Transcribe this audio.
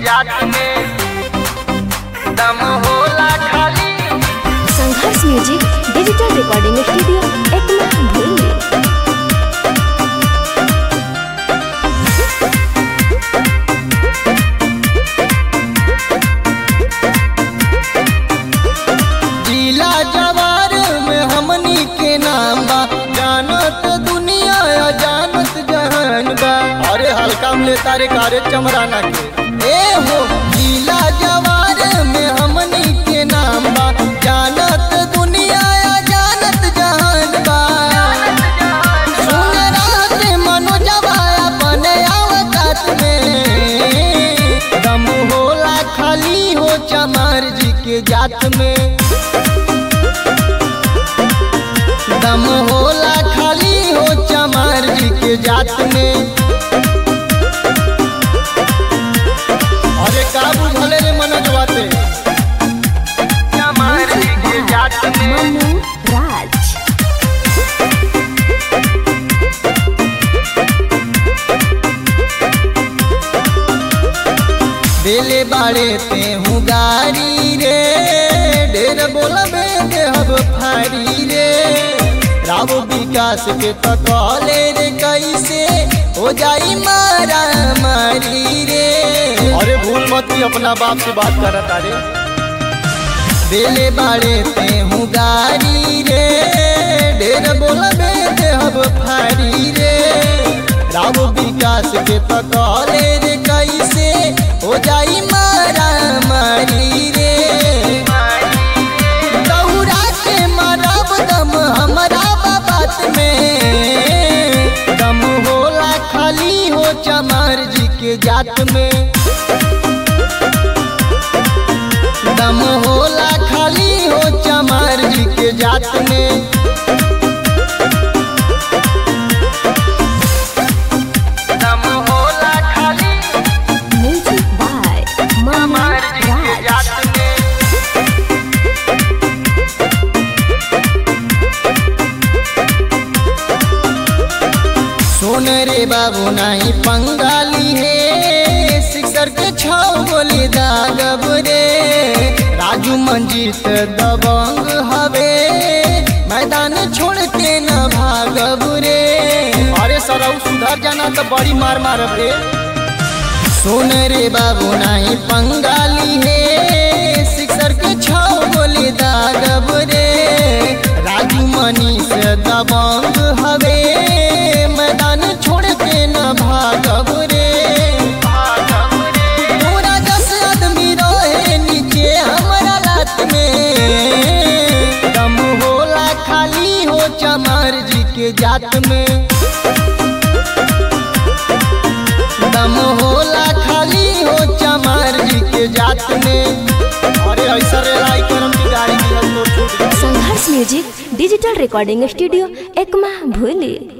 जात में दम होला खाली Sangharsh music digital recording studio Ekma भूली जिला जवार में हमनी के नाम बा जानत दुनिया या जानत जहान बा अरे हल्का में तारे कारे चमराना के ए हो जिला जवार में हमनी के नाम बा जानत दुनिया या जानत जहान बा सुन रात मनोजवा अपने अवकात में दम होला खाली हो चमार जी के जात में दम होला खाली हो चमार जी के जात में अरे का बुझले रे मनोजवा ते चमार जी के जात में मनु राज बेले बाड़े ते हूँ गारी रे ढेर बोलबे देहब फारी रे राव विकास के तकले रे कैसे हो जाई मारा मारी रे अरे भूल मत ही अपना बाप से बात कर तारे बेले बाड़े ते हूँ गारी रे ढेर बोलबे देहब फारी रे राव विकास के तकले रे कैसे हो जाई मारा मारी रे दौड़ा के मारब दम हमारा बात में दम होला खाली हो चमार जी के जात में दम होला खाली हो चमार जी के जात में दम होला खाली म्यूजिक बाय मनु चमार जी के राज जात में सुन रे बाबू नहीं पंगाली है सिक्सर के छाव गोली दागब रे राजू मंजीत दबंग हवे मैदान छोड़ के न भागब रे अरे सरऊ सुधर जाना तो बड़ी मार मारब रे सुन रे बाबू नहीं पंगाली है सिक्सर के छाव गोली दागब रे राजू मनीष दबंग हवे मैदान छोड़ के न भागब रे पूरा दस आदमी रहे नीचे हमारा लात में दम होला खाली हो चमार जी के जात में दम होला खाली हो चमार जी के जात में अरे ऐसा रे लाई करम की गाड़ी गिरल तो छूट गई Sangharsh music digital recording studio Ekma भूली